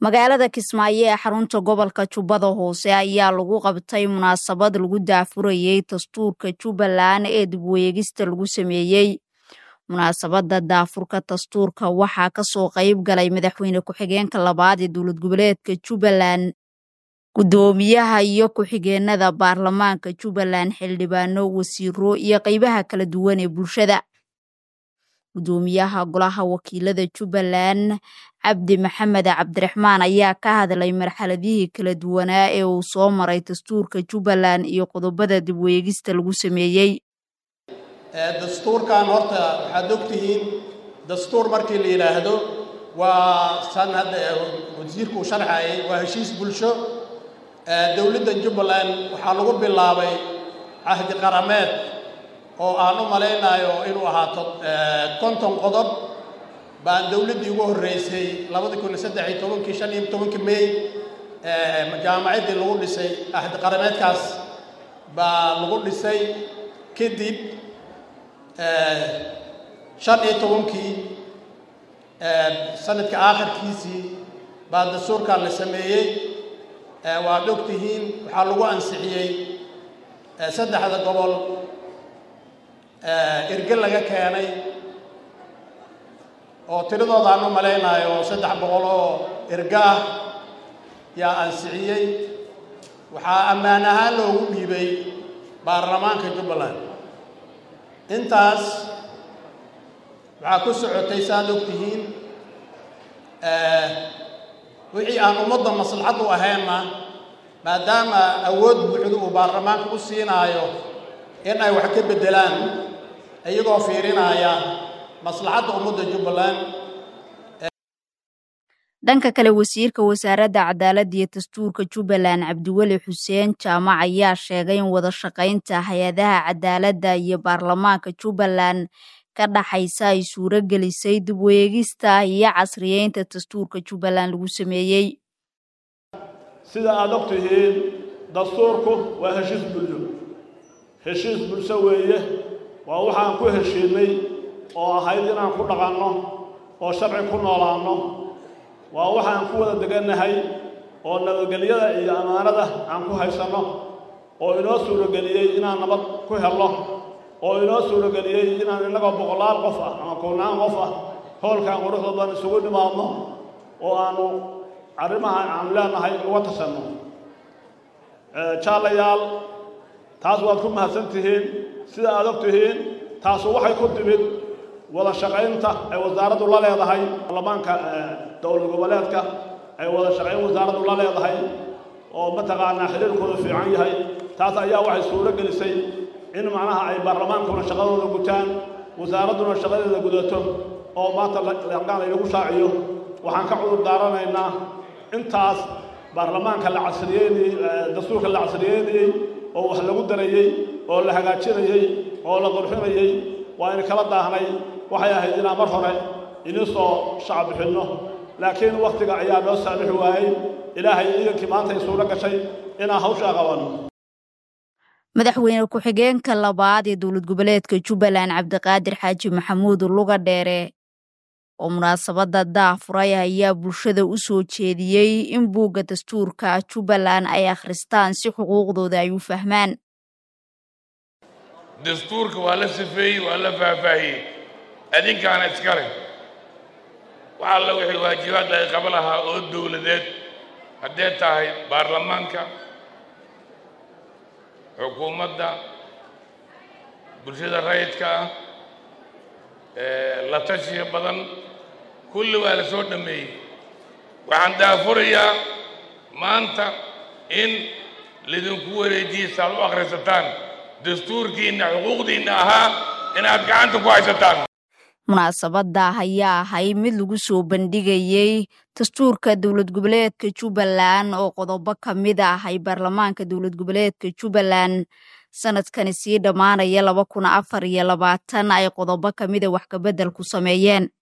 magaalada kismaayo ee xarunta gobolka jubbada hoose ayaa lagu qabtay munaasabad lagu daafurayey dastuurka jubbaland ee dibweegista lagu sameeyey munaasabada daafurka dastuurka waxaa kasoo qayb galay madaxweyne ku-xigeenka labaad ee dowlad goboleedka jubbaland guddoomiyaha iyo ku-xigeenada baarlamaanka jubbaland xildhibaano wasiiro iyo qeybaha kala duwan ee bulshada guddoomiyaha golaha wakiilada jubbaland cabdi maxamed cabdiraxmaan ayaa ka hadlay marxaladihii kala duwanaa ee uu soo maray dastuurka jubbaland iyo qodobada dibweegista lagu sameeyey dastuurkan horta waxaad ogtihiin dastuur markii la yidhaahdo waa san hadda wasiirku uu sharxayay waa heshiis bulsho dowladda jubbaland waxaa lagu bilaabay cahdi qarameed oo aan u malaynayo inuu ahaato konton qodob baan dowladdii ugu horreysay labadi kun iyo saddex iyo tobankii shan iyo tobankii may jaamacaddii lagu dhisay ahdi qarameedkaas baa lagu dhisay kadib shan iyo tobankii sanadka aakhirkiisii baa dastuurkan la sameeyey waad og tihiin waxaa lagu ansixiyey saddexda gobol erge laga keenay oo tiradooda aan u malaynayo saddex boqol oo erge ah yaa ansixiyey waxaa ammaan ahaan loogu dhiibay baarlamaanka jubbaland intaas waxaa ku socotay saaad og tihiin wixii aan ummadda maslaxad u ahaynna maadaama awood buuxda uu baarlamaanka u siinaayo in ay wax ka beddelaan iyagoo fiirinaya maslaxadda ummadda jubbaland dhanka kale wasiirka wasaaradda cadaaladda iyo dastuurka jubbaland cabdiweli xuseen jaamac ayaa sheegay in wada shaqaynta hay-adaha cadaaladda iyo baarlamaanka jubbaland ka dhaxaysa ay suuro gelisay dib weegista iyo casriyeynta dastuurka jubbaland lagu sameeyey sida aada og tihiin dastuurku waa heshiis bulsho heshiis bulsho weeye waa waxaan ku heshiinay oo ahayd inaan ku dhaqanno oo sharci ku noolaanno waa waxaan ku wada degannahay oo nabadgelyada iyo ammaanada aan ku haysanno oo inoo suurageliyey inaan nabad ku helno oo inoo suurageliyey inaan innagoo boqolaal qof ah ama kuwnaan qof ah hoolkan quruxda badan isugu dhimaadno oo aanu arrimaha aanu leenahay uga tashanno jaalayaal taas waad ku mahadsan tihiin sida aad og tihiin taasu waxay ku timid wada shaqaynta ay wasaaraddu la leedahay baarlamaanka dowlad goboleedka ay wada shaqayn wasaaraddu la leedahay oo mataqaanaa xiriirkooda fiican yahay taas ayaa waxay suuro gelisay in macnaha ay baarlamaankuna shaqadooda gutaan wasaaradduna shaqadeeda gudato oo maanta laqaan laynagu shaaciyo waxaan ka cudur daaranaynaa intaas baarlamaanka la casriyeynayey dastuurka la casriyeynayey oo wax lagu darayey oo la hagaajinayey oo la qurxinayey waa in kala daahnay waxay ahayd inaan mar hore ini soo shacab bixinno laakiin wakhtiga ayaa noo saamixi waayey ilaahay iidankii maanta ay suuro gashay inaan hawshaa qabanno madaxweyne ku-xigeenka labaad ee dowlad goboleedka jubbaland cabdiqaadir xaaji maxamuud luga dheere oo munaasabadda daafuray ayaa bulshada u soo jeediyey in buugga dastuurka jubbaland ay akhristaan si xuquuqdooda ay u fahmaan dastuurka waa la safeeyey waa la faahfaahiyey adinkaana iskale wax alla wixii waajibaadda ay qaba lahaa oo dowladeed haddee tahay baarlamaanka xukuumadda bulshada rayidka ah la tashiya badan kulli waa la soo dhammeeyey waxaan daafurayaa maanta in lidinku wareejiye saad u akhrisataan dastuurkiinna xuquuqdiinna ahaa inaad gacanta ku haysataan munaasabadda ayaa ahay mid lagu soo bandhigayey dastuurka dowlad goboleedka jubbaland oo qodobo ka mid ah ay baarlamaanka dowlad goboleedka jubbaland sanadkani sii dhammaanaya laba kun afar iyo labaatan ay qodobo ka mida wax kabedel ku sameeyeen